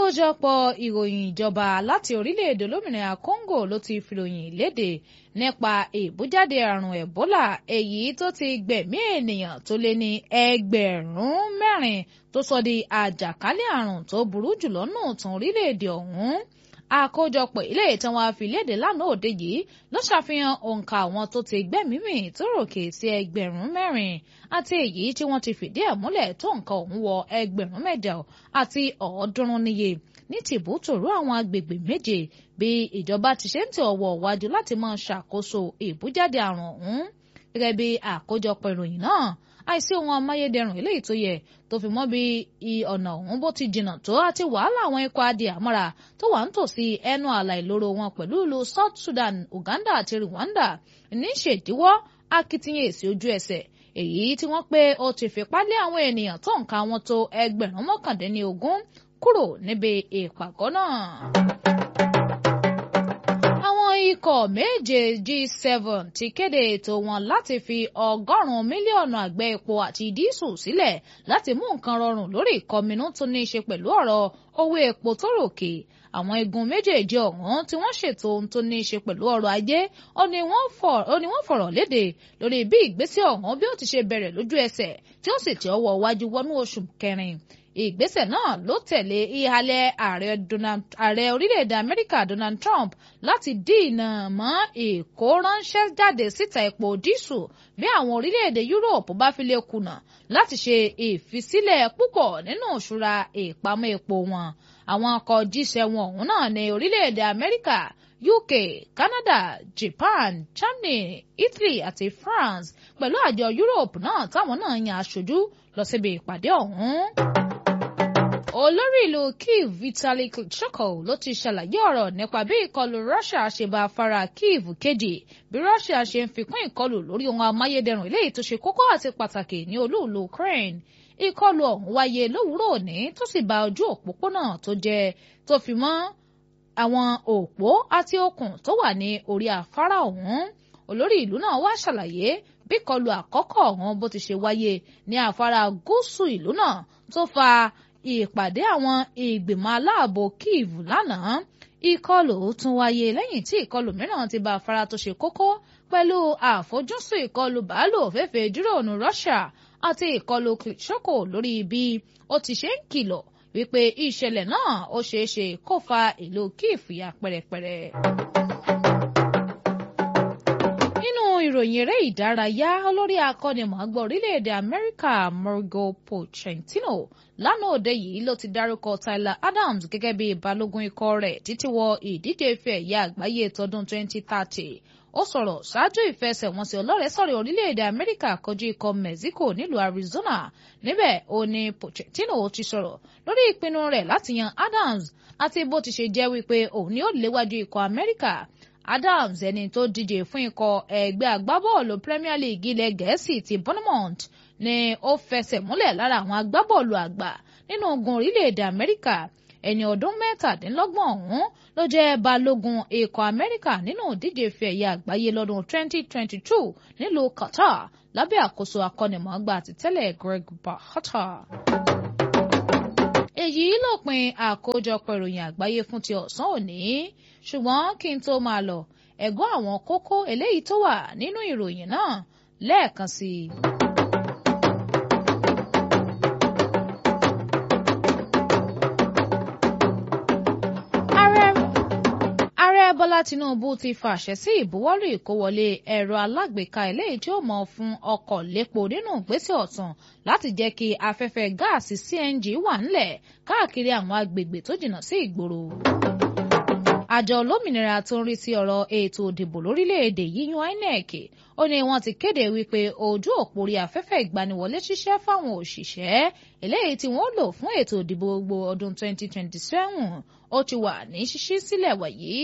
àkójọpọ̀ ìròyìn ìjọba láti orílẹ̀-èdè olómìnira Congo ló ti fìròyìn léde nípa ìbújáde àrùn Ebola èyí tó ti gbẹ̀mí ènìyàn tó lé ní ẹgbẹ̀rún mẹ́rin tó sọ di àjàkálẹ̀ àrùn tó burú jùlọ nù tán orílẹ̀-èdè ọ̀hún àkójọpọ̀ ilé tí wọ́n fi léde lánàá òde yìí ló ṣàfihàn òǹkà àwọn tó ti gbẹ́mìí mì tó ròkè sí ẹgbẹ̀rún mẹ́rin àti èyí tí wọ́n ti fìdí ẹ̀ múlẹ̀ tó nǹkan ọ̀hún wọ ẹgbẹ̀rún mẹ́jọ àti ọ̀ọ́dúnrún níye ní tìbútòrò àwọn agbègbè méje bí ìjọba ti ṣe ń tẹ ọwọ́ wájú láti máa ṣàkóso ìbújáde àrùn ọ̀hún gẹ́gẹ́ bí àkójọpọ̀ ìròyìn náà àìsí ohun amáyédẹrùn eléyìí tó yẹ tó fi mọ́ bí ọ̀nà ọ̀hún bó ti jìnnà tó àti wàhálà àwọn ikọ̀ adìẹ àmọ́ra tó wà ń tòsí ẹnu ààlà ìloro wọn pẹ̀lú ìlú South Sudan Uganda àti Rwanda ní ṣèdíwọ́ akitiyan èsì ojú ẹsẹ̀ èyí tí wọ́n pé ó ti fipá lé àwọn ènìyàn tó nǹka wọn tó ẹgbẹ̀rún mọ́kàndínlógún kúrò níbi ìpàgọ́ náà ikọ̀ méje G7 ti kéde ètò wọn láti fi ọgọ́rùn-ún mílíọ̀nù àgbẹ̀ epo àti dísù sílẹ̀ láti mú nǹkan rọrùn lórí ìkọminú tó ní í ṣe pẹ̀lú ọ̀rọ̀ owó epo tó ròkè àwọn igun méjèèjì ọ̀hún tí wọ́n ṣètò ohun tó ní í ṣe pẹ̀lú ọrọ̀ ajé ó ní wọ́n fọ̀rọ̀ léde lórí bí ìgbésẹ̀ ọ̀hún bí ó ti ṣe bẹ̀rẹ̀ lójú ẹsẹ̀ tí ó sì ti ọwọ́ wájú wọnú oṣù kẹrin ìgbésẹ̀ náà ló tẹ̀lé ìhalẹ̀ ààrẹ orílẹ̀-èdè Amẹ́ríkà Donald Trump láti dínà mọ́ ìkóránṣẹ́ jáde síta epo dísù bí àwọn orílẹ̀-èdè Europe bá fi lè kùnà láti ṣe ìfisílẹ̀ púpọ̀ nínú ìṣúra ìpamọ́ epo wọn àwọn ọkọ̀ jíṣẹ́ wọn ọ̀hún náà ní orílẹ̀-èdè Amẹ́ríkà UK, Canada, Japan, Germany, Italy àti France pẹ̀lú àjọ Europe náà táwọn náà yan aṣojú lọ síbi ìpàdé ọ̀hún olórí ìlú Kyiv Vitali Klitschko ló ti ṣàlàyé ọ̀rọ̀ nípa bí ìkọlù Russia ṣe bá afárá Kyiv kejì bí Russia ṣe ń fikún ìkọlù lórí ohun amáyédẹrùn eléyìí tó ṣe kókó àti pàtàkì ní olúùlú Ukraine ìkọlù ọ̀hún wáyé lówùúrọ̀ òní tó sì bà ojú òpópónà tó jẹ́ tó fi mọ́ àwọn òpó àti okùn tó wà ní orí afárá ọ̀hún olórí ìlú náà wá ṣàlàyé bí ìkọlù àkọ́kọ́ ọ̀hún bó ti ṣe wáyé ní afárá gúúsù ìlú náà tó fa ìpàdé àwọn ìgbìmọ̀ aláàbò Kyiv lánàá ìkọlù tún wáyé lẹ́yìn tí ìkọlù mìíràn ti bá afárá tó ṣe kókó pẹ̀lú àfojúsùn ìkọlù bàálù òféèfé dúróònù Russia àti ìkọlù Klitschko lórí bí ó ti ṣe ń kìlọ̀ wípé ìṣẹ̀lẹ̀ náà ó ṣeé ṣe kó fa ìlú Kyiv ya pẹ́rẹpẹ́rẹ. ìròyìn eré ìdárayá olórí akọ́nimọ̀ọ́gbá orílẹ̀-èdè Amẹ́ríkà Mario Pochettino lánàá òde yìí ló ti dárúkọ Tyler Adams gẹ́gẹ́ bí balógun ikọ̀ rẹ̀ títí wọ ìdíje ife ẹ̀yẹ àgbáyé tọdún 2030 ó sọ̀rọ̀ ṣáájú ìfẹsẹ̀wọnsẹ̀ ọlọ́rẹ̀ẹ́sọ̀rẹ̀ orílẹ̀-èdè Amẹ́ríkà kojú ikọ̀ Mexico nílùú Arizona níbẹ̀ ó ní Pochettino ti sọ̀rọ̀ lórí ìpinnu rẹ̀ láti yan Adams àti bó ti ṣe jẹ́ wípé òun ni ó léwájú ikọ̀ Amẹ́ríkà Adams ẹni tó díje fún ikọ̀ ẹgbẹ́ agbábọ́ọ̀lù Premier League ilẹ̀ Gẹ̀ẹ́sì ti Bournemouth ni ó fẹsẹ̀ múlẹ̀ lára àwọn agbábọ́ọ̀lù àgbà nínú ogun orílẹ̀-èdè Amẹ́ríkà ẹni ọdún mẹ́tàdínlọ́gbọ̀n ọ̀hún ló jẹ́ balógun ikọ̀ Amẹ́ríkà nínú ìdíje ife ẹ̀yẹ àgbáyé lọ́dún 2022 nílùú Qatar lábẹ́ àkóso akọ́nimọ̀ọ́gbà àtìtẹ́lẹ̀ Greg Berhalter èyí lópin àkójọpọ̀ ìròyìn àgbáyé fún ti ọ̀sán òní ṣùgbọ́n kí n tó máa lọ ẹ̀gbọ́n àwọn kókó eléyìí tó wà nínú ìròyìn náà lẹ́ẹ̀kan sí i. ààrẹ bọ́lá tinubu ti fàṣẹ sí ìbuwọ́lù ìkówọlé ẹ̀rọ alágbèéká eléyìí tí ó mọ̀ fún ọkọ̀ lépo nínú ìgbésẹ̀ ọ̀tun láti jẹ́ kí afẹ́fẹ́ gáàsì cng wà ńlẹ̀ káàkiri àwọn agbègbè tó jìnnà sí ìgboro àjọ olómìnira tó ń rí sí ọ̀rọ̀ ètò òdìbò lórílẹ̀‐èdè yíyún INEC ó ní wọ́n ti kéde wípé ojú òpó orí afẹ́fẹ́ ìgbaniwọlé ṣiṣẹ́ fáwọn òṣìṣẹ́ eléyìí tí wọ́n lò fún ètò òdìbò gbogbo ọdún 2027 ó ti wà ní ṣíṣí sílẹ̀ wàyí.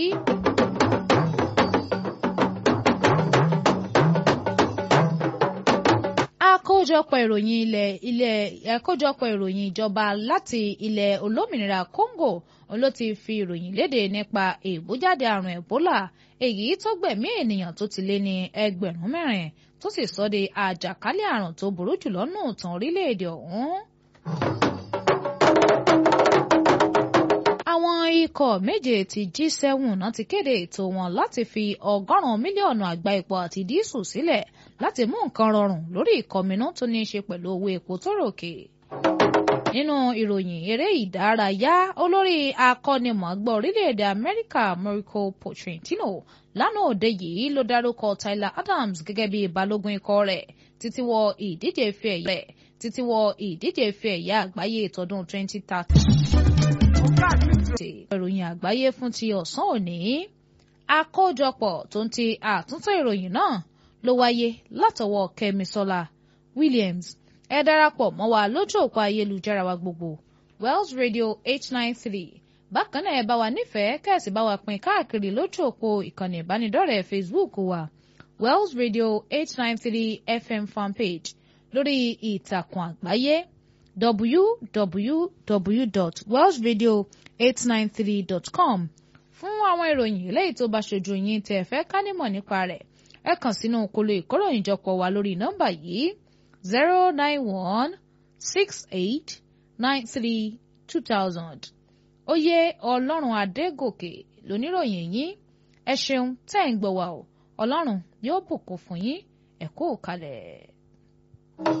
àkójọpọ̀ ìròyìn ilẹ̀ ilẹ̀ àkójọpọ̀ ìròyìn ìjọba láti ilẹ̀ olómìnira Congo ló ti fi ìròyìn léde nípa ìbújáde àrùn Ebola èyí tó gbẹ̀mí ènìyàn tó ti lé ní ẹgbẹ̀rún mẹ́rin tó sì sọ de àjàkálẹ̀ àrùn tó burú jùlọ nù tán orílẹ̀-èdè ọ̀hún. àwọn ikọ̀ méje ti G7 náà ti kéde ètò wọn láti fi ọgọ́rùn-ún mílíọ̀nù àgbá epo àti dísù sílẹ̀ láti mú nǹkan rọrùn lórí ìkọminú tó ní í ṣe pẹ̀lú owó epo tó ròkè. nínú ìròyìn eré ìdárayá olórí akọ́nimọ̀ọ́gbá orílẹ̀-èdè Amẹ́ríkà Mauricio Pochettino lánàá òde yìí ló dárúkọ Tyler Adams gẹ́gẹ́ bí balógun ikọ̀ rẹ̀ títí wọ ìdíje ife ẹ̀yẹ títí wọ ìdíje ife ẹ̀yẹ àgbáyé tọdún 2030 ìròyìn àgbáyé fún ti ọ̀sán òní àkójọpọ̀ tó ń ti àtúntò ìròyìn náà ló wáyé látọwọ́ Kẹ́misọ́lá Williams ẹ darapọ̀ mọ́ wa lójú òpó ayélujára wa gbogbo Wells Radio 893 bákan náà ẹ bá wa nífẹ̀ẹ́ kẹ́sì bá wa pín káàkiri lójú òpó ìkànnì ìbánidọ́rẹ̀ẹ́ Facebook wa Wells Radio 893 FM fanpage lórí ìtàkùn àgbáyé www.wellsradio893.com fún àwọn ìròyìn eléyìí tó bá ṣojú yín tẹ́ ẹ fẹ́ ká nímọ̀ nípa rẹ̀ ẹ kàn sínú kolo ìkóròyìnjọpọ̀ wa lórí nọ́mbà yìí zero nine one six eight nine three two thousand oyè ọlọ́run adégòkè lóníròyìn yín ẹ ṣeun tẹ́ ń gbọ́ wa o ọlọ́run yóò bùkún fún yín ẹ kú kalẹ̀.